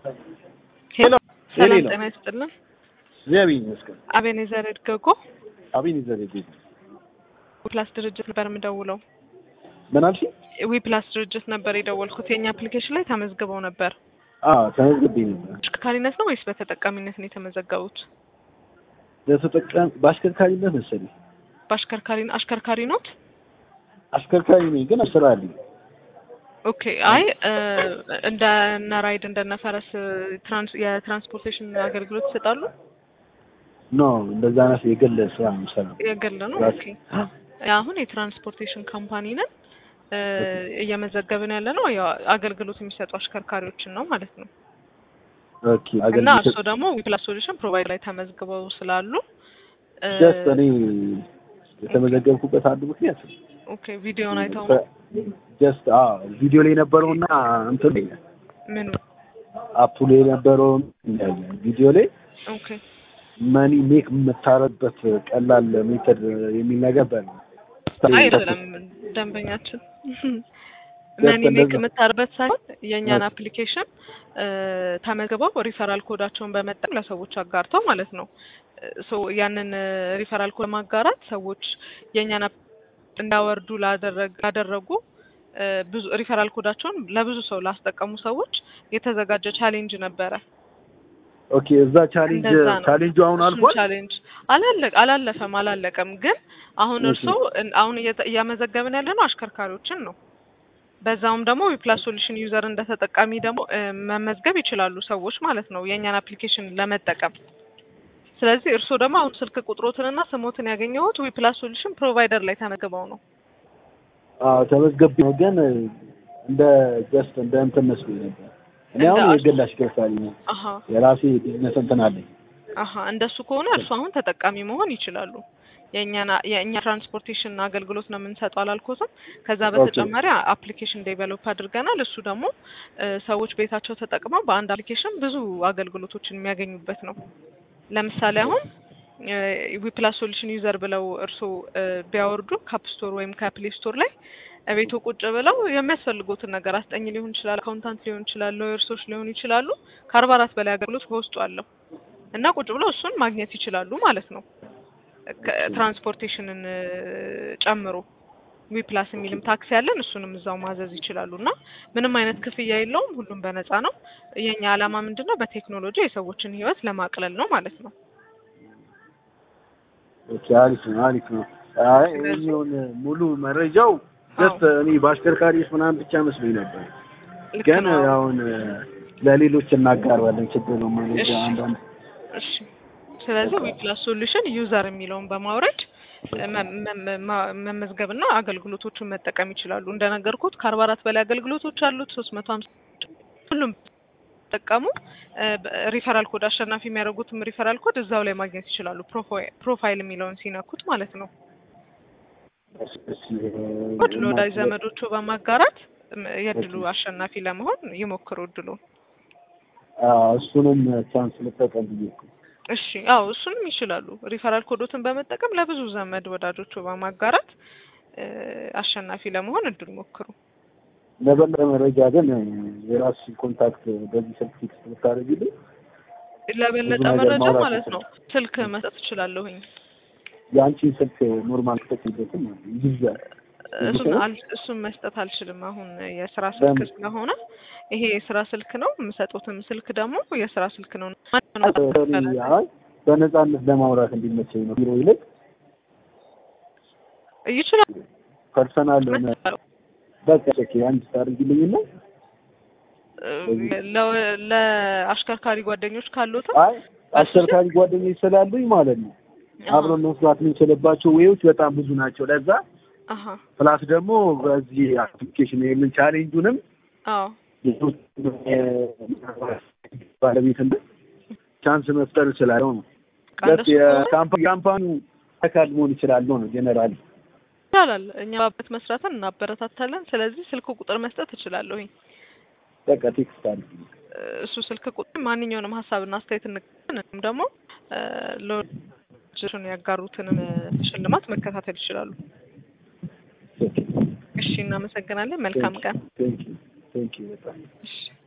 ሄሎ ሰላም ሄሎ። ጤና ይስጥልን። እግዚአብሔር ይመስገን። አቤኔዘር እድገጎ አቤን ይዘር ቤት ዊፕላስ ድርጅት ነበር የምደውለው። ምን አልሽ? ዊፕላስ ድርጅት ነበር የደወልኩት። የእኛ አፕሊኬሽን ላይ ተመዝግበው ነበር። አዎ ተመዝግቤ ነበር። አሽከርካሪነት ነው ወይስ በተጠቃሚነት ነው የተመዘገቡት? ለተጠቃሚ በአሽከርካሪነት መሰለኝ። በአሽከርካሪ አሽከርካሪ ኖት? አሽከርካሪ ነኝ ግን ስራ አለኝ። ኦኬ። አይ እ እንደ እነ ራይድ እንደነ ፈረስ ትራንስ የትራንስፖርቴሽን አገልግሎት ይሰጣሉ? ኖ እንደዛ አይነት የግል ስራ ነው የምሰራው። የግል ነው። ራስ- ኦኬ። አሁን የትራንስፖርቴሽን ካምፓኒ ነን እ እየመዘገብን ያለ ነው ያው አገልግሎት የሚሰጡ አሽከርካሪዎችን ነው ማለት ነው። ኦኬ እና አገልግሎት እርሶ ደግሞ ዊፕላስ ሶሉሽን ፕሮቫይድ ላይ ተመዝግበው ስላሉ እ ጀስት እኔ የተመዘገብኩበት አንዱ ምክንያት ኦኬ ቪዲዮን አይተው ነው ጀስት አዎ ቪዲዮ ላይ የነበረውና እንትን ላይ ምኑ አፑ ላይ የነበረውን ቪዲዮ ላይ ኦኬ መኒ ሜክ የምታረበት ቀላል ሜተድ የሚል ነገር በል አይደለም ደንበኛችን መኒ ሜክ የምታርበት ሳይሆን የእኛን አፕሊኬሽን ተመዝግበው ሪፈራል ኮዳቸውን በመጠቀም ለሰዎች አጋርተው ማለት ነው። ሶ ያንን ሪፈራል ኮድ ማጋራት ሰዎች የእኛን አፕ እንዳወርዱ ላደረግ- ላደረጉ እ ብዙ ሪፈራል ኮዳቸውን ለብዙ ሰው ላስጠቀሙ ሰዎች የተዘጋጀ ቻሌንጅ ነበረ። ኦኬ እዛ ቻሌንጅ እንደዛ ነው። ቻሌንጁ አሁን እሱን አልፏል። ቻሌንጅ አላለቀ አላለፈም አላለቀም። ግን አሁን እሺ። እርስዎ እን- አሁን እየተ- እያመዘገብን ያለ ነው አሽከርካሪዎችን ነው። በዛውም ደግሞ ዊፕላስ ሶሉሽን ዩዘር እንደ ተጠቃሚ ደግሞ እ መመዝገብ ይችላሉ ሰዎች ማለት ነው የእኛን አፕሊኬሽን ለመጠቀም። ስለዚህ እርስዎ ደግሞ አሁን ስልክ ቁጥሮትንና ስሞትን ያገኘሁት ዊፕላስ ሶሉሽን ፕሮቫይደር ላይ ተመዝግበው ነው። አዎ ተመዝገብ ነው ግን እንደ ጀስት እንደ እንትን መስሎኝ ነበር። እኔ እንደ አሁን አሽ- የግል አሽከርካሪ ነኝ። አሀ የራሴ ቢዝነስ እንትን አለኝ። አሀ እንደሱ ከሆነ እርሱ አሁን ተጠቃሚ መሆን ይችላሉ። የእኛን የእኛ ትራንስፖርቴሽን አገልግሎት ነው የምንሰጠው አላልኩትም። ከዛ በተጨማሪ አፕሊኬሽን ዴቨሎፕ አድርገናል። እሱ ደግሞ እ ሰዎች ቤታቸው ተጠቅመው በአንድ አፕሊኬሽን ብዙ አገልግሎቶችን የሚያገኙበት ነው። ለምሳሌ አሁን ዊፕላስ ሶሉሽን ዩዘር ብለው እርስዎ እ ቢያወርዱ ካፕ ስቶር ወይም ከፕሌይ ስቶር ላይ ቤቱ ቁጭ ብለው የሚያስፈልጉትን ነገር አስጠኝ ሊሆን ይችላል፣ አካውንታንት ሊሆን ይችላል፣ ሎየርሶች ሊሆኑ ይችላሉ። ከአርባ አራት በላይ አገልግሎት በውስጡ አለው እና ቁጭ ብለው እሱን ማግኘት ይችላሉ ማለት ነው። ከ- ትራንስፖርቴሽንን እ ጨምሮ ዊፕላስ የሚልም ታክሲ ያለን እሱንም እዛው ማዘዝ ይችላሉ እና ምንም አይነት ክፍያ የለውም። ሁሉም በነፃ ነው። የኛ ዓላማ ምንድን ነው? በቴክኖሎጂ የሰዎችን ሕይወት ለማቅለል ነው ማለት ነው። ኦኬ አሪፍ ነው አሪፍ ነው። አይ የሚሆን ሙሉ መረጃው ጀስት እኔ በአሽከርካሪዎች ምናምን ብቻ መስሎኝ ነበር። ልክ ግን ነው። አሁን ለሌሎች እናጋራለን። ችግር ነው ማለት እሺ። አንዳንድ እሺ። ስለዚህ ዊፕላስ ሶሉሽን ዩዘር የሚለውን በማውረድ መ- መ- መ- መመዝገብና አገልግሎቶቹን መጠቀም ይችላሉ። እንደነገርኩት ከአርባ አራት በላይ አገልግሎቶች አሉት። ሶስት መቶ ሀምሳ ሁሉም ጠቀሙ ሪፈራል ኮድ አሸናፊ የሚያደርጉትም ሪፈራል ኮድ እዛው ላይ ማግኘት ይችላሉ። ፕሮፋይ- ፕሮፋይል የሚለውን ሲነኩት ማለት ነው። ኮድ ለወዳጅ ዘመዶቹ በማጋራት ም- የእድሉ አሸናፊ ለመሆን ይሞክሩ እድሉ። አዎ፣ እሱንም ቻንስ ልጠቀም ብዬ እኮ። እሺ አዎ እሱንም ይችላሉ። ሪፈራል ኮዶትን በመጠቀም ለብዙ ዘመድ ወዳጆቹ በማጋራት እ አሸናፊ ለመሆን እድል ሞክሩ። ለበለጠ መረጃ ግን የራስሽን ኮንታክት በዚህ ስልክ ፊክስ ብታደርጊልኝ ለበለጠ ብዙ ነገር መረጃ ማውራት ማለት ነው ስልክ መስጠት እችላለሁኝ። የአንቺን ስልክ ኖርማል ክተትበትም ይይዛል። እሱን አል- እሱን መስጠት አልችልም። አሁን የስራ ስልክ ለምን? ስለሆነ ይሄ የስራ ስልክ ነው። የምሰጡትም ስልክ ደግሞ የስራ ስልክ ነው። እኔ አይ በነፃነት ለማውራት እንዲመቸኝ ነው። ቢሮ ይልቅ ይችላል። ፐርሰናል ሆነ በቃ ኦኬ አንድ ታደርጊልኝና ለ- ለአሽከርካሪ ጓደኞች ካሉት አይ አሽከርካሪ ጓደኞች ስላሉኝ ማለት ነው አብረን መስራት የምንችልባቸው ዌዎች በጣም ብዙ ናቸው። ለዛ አሀ ፕላስ ደግሞ በዚህ አፕሊኬሽን ይህንን ቻሌንጁንም አዎ ባለቤትነት ቻንስ መፍጠር እችላለሁ ነው። በቃ ጀስት እንደሱ ከሆነ የካምፓ- የካምፓኒው አካል መሆን ይችላለሁ ነው ጀነራሊ። ይቻላል። እኛ ባበት መስራትን እናበረታታለን። ስለዚህ ስልክ ቁጥር መስጠት እችላለሁኝ። በቃ ቴክስት አድርጊ። እሱ ስልክ ቁጥር ማንኛውንም ሀሳብና አስተያየት እንቀበላለን። ደግሞ እ ለወዳጆቹን ያጋሩትንም ሽልማት መከታተል ይችላሉ። እሺ፣ እናመሰግናለን። መልካም ቀን። ቴንክ ዩ ቴንክ ዩ በጣም እሺ